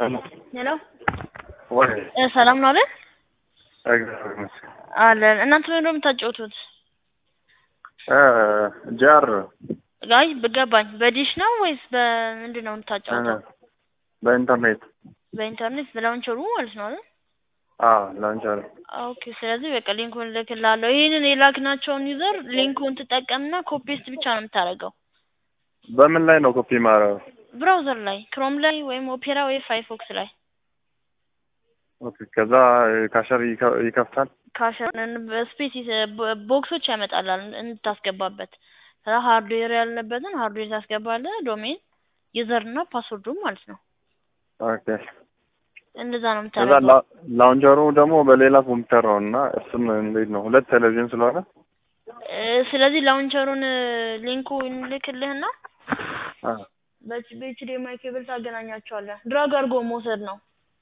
ሄሎ ወይ እ ሰላም ነው አይደል? እግዚአብሔር ይመስገን። አለን። እናንተ ምንድን ነው የምታጫወቱት? እ ጃር አይ በገባኝ። በዲሽ ነው ወይስ በምንድን ነው የምታጫወተው? በኢንተርኔት በኢንተርኔት በላውንቸሩ ማለት ነው አይደል? አዎ ላንቻር ኦኬ። ስለዚህ በቃ ሊንኩን እልክልሃለሁ። ይህንን የላክናቸውን ዩዘር ሊንኩን ትጠቀምና ኮፒስት ብቻ ነው የምታደርገው በምን ላይ ነው ኮፒ ማረው? ብራውዘር ላይ ክሮም ላይ ወይም ኦፔራ ወይ ፋይፎክስ ላይ ኦኬ ከዛ ካሸር ይከ- ይከፍታል። ካሸርን በስፔስ ቦክሶች ያመጣላል እንድታስገባበት። ከዛ ሃርድዌር ያለበትን ሃርድዌር ታስገባለህ፣ ዶሜን ዩዘር እና ፓስወርዱን ማለት ነው። ኦኬ እንደዛ ነው ከዛ የምታደርገው። ላ- ላውንቸሩ ደግሞ በሌላ ኮምፒውተር ነው እና እሱም እንዴት ነው ሁለት ቴሌቪዥን ስለሆነ እ ስለዚህ ላውንቸሩን ሊንኩ እንልክልህና አ በኤችዲኤምአይ ኬብል ታገናኛቸዋለህ። ድራግ አድርጎ መውሰድ ነው።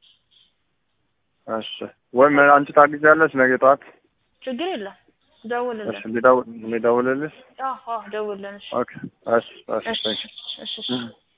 እሺ ወይም አንቺ ታግዣለሽ ነገ ጠዋት ችግር የለም። ደውልልን። እሺ ሊደውል ሊደውልልሽ አዎ አዎ፣ ደውልልን። እሺ ኦኬ እሺ እሺ እሺ ቴንክ እሺ እሺ። ዩ